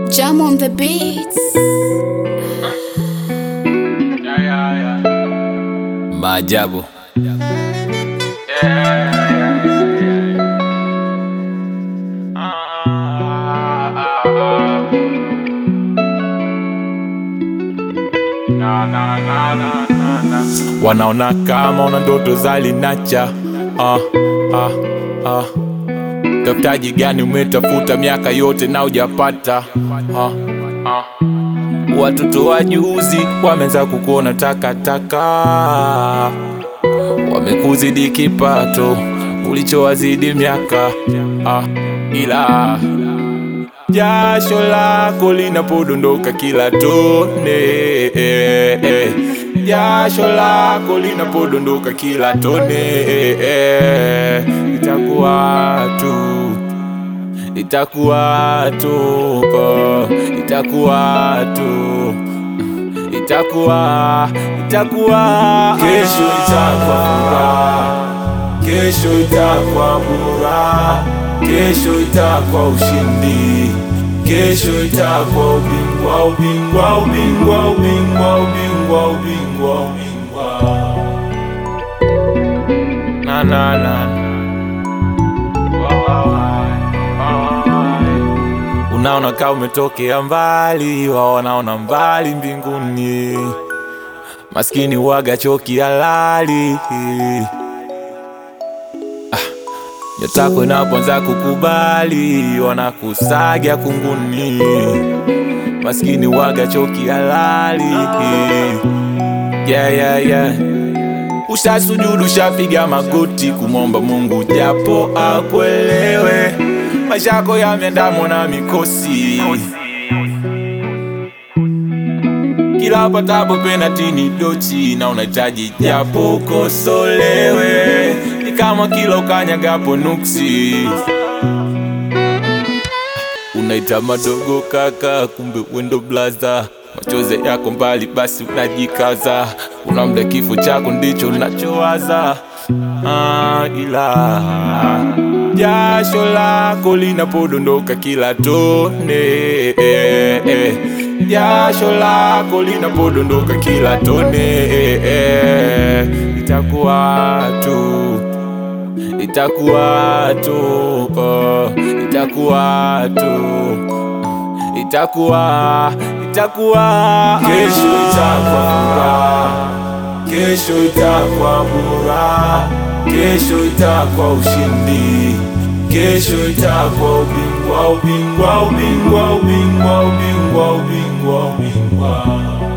Jam on the beats. Maajabu. Wanaona kama una ndoto za linacha ah, ah, ah. Tafutaji gani umetafuta miaka yote na ujapata ah, ah. Watoto wa juzi wameanza kukuona takataka, wamekuzidi kipato ulichowazidi miaka ah, ila jasho lako linapodondoka kila tone eh, eh. jasho lako linapodondoka kila tone eh, eh. itakuwa tu itakuwa tu oh, itakuwa tu itakuwa itakuwa Kesho itakuwa furaha, kesho itakuwa bora, kesho itakuwa ushindi, kesho itakuwa ubingwa, ubingwa, ubingwa, ubingwa, ubingwa, ubingwa, ubingwa. na na na unaona kama umetokea mbali, wao wanaona mbali mbinguni. Maskini waga choki halali ah, nyotako inapoanza kukubali, wanakusaga kunguni. Maskini waga choki halali yeah, yeah, yeah. Ushasujudu, ushapiga magoti kumwomba Mungu japo akuelewe. Maisha yako yameandamwa na mikosi, kila patapo penati ni dochi, na unahitaji japo ukosolewe. Ni kama kila ukanyagapo nuksi, unaita madogo kaka, kumbe wendo blaza machozi yako mbali, basi unajikaza. Kuna mda kifo chako ndicho unachowaza, ah, ila jasho lako linapodondoka kila tone eh, eh. jasho lako linapodondoka kila tone eh, eh. itakuwa tu itakuwa tu oh, itakuwa tu itakuwa itakuwa Kesho itakuwa furaha, kesho itakuwa bora, kesho itakuwa ushindi, kesho itakuwa ubingwa, ubingwa, ubingwa, ubingwa, ubingwa, ubingwa, ubingwa.